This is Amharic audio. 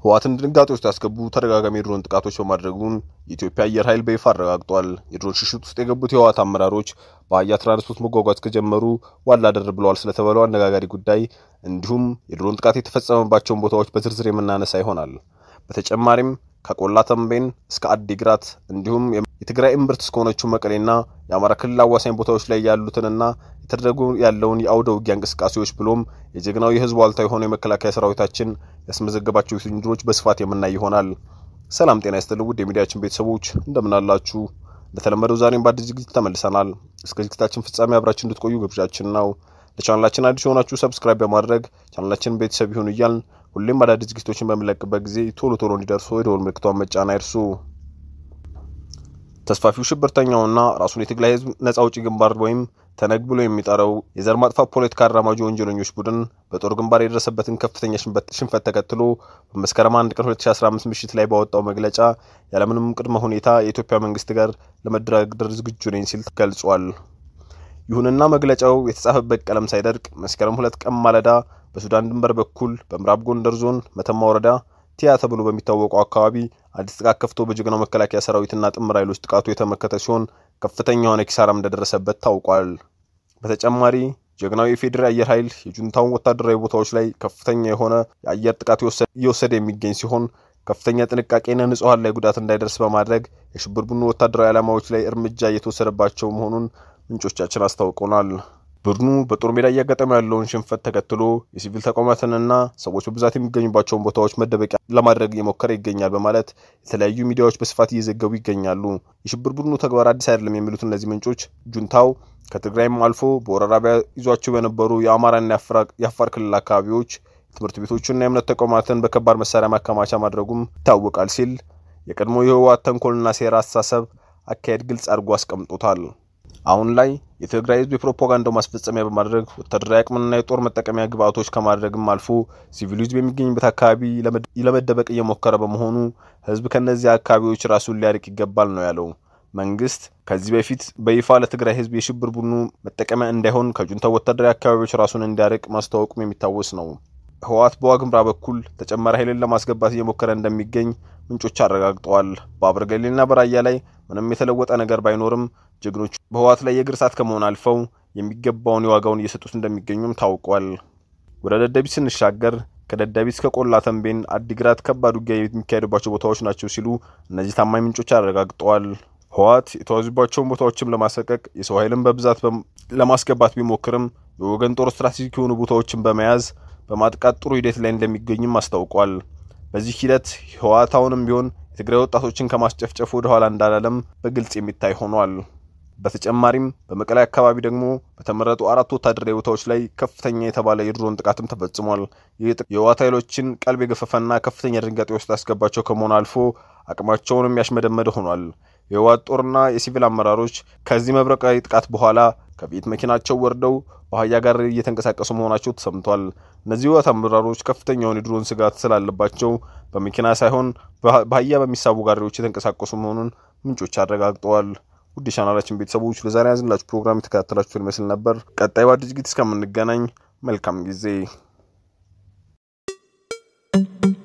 ህወሓትን ድንጋጤ ውስጥ ያስገቡ ተደጋጋሚ የድሮን ጥቃቶች በማድረጉን የኢትዮጵያ አየር ኃይል በይፋ አረጋግጧል። የድሮን ሽሽት ውስጥ የገቡት የህወሓት አመራሮች በአህያ ትራንስፖርት መጓጓዝ ከጀመሩ ዋላ ደር ብለዋል ስለተባለው አነጋጋሪ ጉዳይ እንዲሁም የድሮን ጥቃት የተፈጸመባቸውን ቦታዎች በዝርዝር የምናነሳ ይሆናል። በተጨማሪም ከቆላ ተንቤን እስከ አዲግራት እንዲሁም የትግራይ እምብርት እስከሆነችው መቀሌና የአማራ ክልል አዋሳኝ ቦታዎች ላይ ያሉትንና የተደረጉ ያለውን የአውደ ውጊያ እንቅስቃሴዎች ብሎም የጀግናው የህዝቡ ዋልታ የሆነው የመከላከያ ሰራዊታችን ያስመዘገባቸው ውድድሮች በስፋት የምናይ ይሆናል። ሰላም ጤና ይስጥልኝ ውድ የሚዲያችን ቤተሰቦች እንደምን አላችሁ? እንደተለመደው ዛሬም በአዲስ ዝግጅት ተመልሰናል። እስከ ዝግጅታችን ፍጻሜ አብራችን እንድትቆዩ ግብዣችን ነው። ለቻናላችን አዲስ የሆናችሁ ሰብስክራይብ በማድረግ ቻናላችን ቤተሰብ ይሁን እያልን ሁሌም አዳዲስ ዝግጅቶችን በምንለቅበት ጊዜ ቶሎ ቶሎ እንዲደርሱ የደወል ምልክቷን መጫን አይርሱ። ተስፋፊው ሽብርተኛውና ራሱን የትግራይ ህዝብ ነጻ አውጪ ግንባር ወይም ተነግ ብሎ የሚጠራው የዘር ማጥፋት ፖለቲካ አራማጅ ወንጀለኞች ቡድን በጦር ግንባር የደረሰበትን ከፍተኛ ሽንፈት ተከትሎ በመስከረም አንድ ቀን 2015 ምሽት ላይ ባወጣው መግለጫ ያለምንም ቅድመ ሁኔታ የኢትዮጵያ መንግስት ጋር ለመደራደር ዝግጁ ነኝ ሲል ገልጿል። ይሁንና መግለጫው የተጻፈበት ቀለም ሳይደርቅ መስከረም ሁለት ቀን ማለዳ በሱዳን ድንበር በኩል በምዕራብ ጎንደር ዞን መተማ ወረዳ ቲያ ተብሎ በሚታወቀው አካባቢ አዲስ ጥቃት ከፍቶ በጀግናው መከላከያ ሰራዊትና ጥምር ኃይሎች ጥቃቱ የተመከተ ሲሆን ከፍተኛ የሆነ ኪሳራም እንደደረሰበት ታውቋል። በተጨማሪ ጀግናው የፌዴራል አየር ኃይል የጁንታውን ወታደራዊ ቦታዎች ላይ ከፍተኛ የሆነ የአየር ጥቃት እየወሰደ የሚገኝ ሲሆን ከፍተኛ ጥንቃቄና ንጹሐን ላይ ጉዳት እንዳይደርስ በማድረግ የሽብር ቡድኑ ወታደራዊ ዓላማዎች ላይ እርምጃ እየተወሰደባቸው መሆኑን ምንጮቻችን አስታውቀውናል። ቡድኑ በጦር ሜዳ እያጋጠመ ያለውን ሽንፈት ተከትሎ የሲቪል ተቋማትንና ሰዎች በብዛት የሚገኙባቸውን ቦታዎች መደበቂያ ለማድረግ እየሞከረ ይገኛል በማለት የተለያዩ ሚዲያዎች በስፋት እየዘገቡ ይገኛሉ። የሽብር ቡድኑ ተግባር አዲስ አይደለም የሚሉት እነዚህ ምንጮች ጁንታው ከትግራይም አልፎ በወረራ ይዟቸው በነበሩ የአማራና የአፋር ክልል አካባቢዎች ትምህርት ቤቶችና የእምነት ተቋማትን በከባድ መሳሪያ ማከማቻ ማድረጉም ይታወቃል ሲል የቀድሞ የህወሓት ተንኮልና ሴራ አስተሳሰብ አካሄድ ግልጽ አድርጎ አስቀምጦታል። አሁን ላይ የትግራይ ህዝብ የፕሮፓጋንዳው ማስፈጸሚያ በማድረግ ወታደራዊ አቅምና የጦር መጠቀሚያ ግብአቶች ከማድረግም አልፎ ሲቪሉ ህዝብ የሚገኝበት አካባቢ ለመደበቅ እየሞከረ በመሆኑ ህዝብ ከእነዚህ አካባቢዎች ራሱን ሊያርቅ ይገባል ነው ያለው። መንግስት ከዚህ በፊት በይፋ ለትግራይ ህዝብ የሽብር ቡድኑ መጠቀሚያ እንዳይሆን ከጁንታው ወታደራዊ አካባቢዎች ራሱን እንዲያርቅ ማስታወቁም የሚታወስ ነው። ህወሓት በዋግምራ በኩል ተጨማሪ ኃይልን ለማስገባት እየሞከረ እንደሚገኝ ምንጮች አረጋግጠዋል። በአበርገሌና በራያ ላይ ምንም የተለወጠ ነገር ባይኖርም ጀግኖቹ በህወሓት ላይ የእግር እሳት ከመሆን አልፈው የሚገባውን የዋጋውን እየሰጡት እንደሚገኙም ታውቋል። ወደ ደደቢት ስንሻገር ከደደቢት እስከ ቆላ ተንቤን፣ አዲግራት ከባድ ውጊያ የሚካሄድባቸው ቦታዎች ናቸው ሲሉ እነዚህ ታማኝ ምንጮች አረጋግጠዋል። ህወሓት የተዋዙባቸውን ቦታዎችም ለማሰቀቅ የሰው ኃይልን በብዛት ለማስገባት ቢሞክርም የወገን ጦር ስትራቴጂክ የሆኑ ቦታዎችን በመያዝ በማጥቃት ጥሩ ሂደት ላይ እንደሚገኝም አስታውቋል። በዚህ ሂደት ህወሓት አሁንም ቢሆን የትግራይ ወጣቶችን ከማስጨፍጨፍ ወደ ኋላ እንዳላለም በግልጽ የሚታይ ሆኗል። በተጨማሪም በመቀሌ አካባቢ ደግሞ በተመረጡ አራት ወታደራዊ ቦታዎች ላይ ከፍተኛ የተባለ የድሮን ጥቃትም ተፈጽሟል። ይህ የህወሓት ኃይሎችን ቀልብ የገፈፈና ከፍተኛ ድንጋጤ ውስጥ ያስገባቸው ከመሆን አልፎ አቅማቸውንም ያሽመደመደ ሆኗል። የህወሓት ጦርና የሲቪል አመራሮች ከዚህ መብረቃዊ ጥቃት በኋላ ከቤት መኪናቸው ወርደው በአህያ ጋር እየተንቀሳቀሱ መሆናቸው ተሰምቷል። እነዚህ ህወሓት አመራሮች ከፍተኛውን የድሮን ስጋት ስላለባቸው በመኪና ሳይሆን በአህያ በሚሳቡ ጋሪዎች የተንቀሳቀሱ መሆኑን ምንጮች አረጋግጠዋል። ውድ ቻናላችን ቤተሰቦች ለዛሬ ያዝንላችሁ ፕሮግራም የተከታተላችሁን ይመስል ነበር። ቀጣይ በአዲስ ዝግጅት እስከምንገናኝ መልካም ጊዜ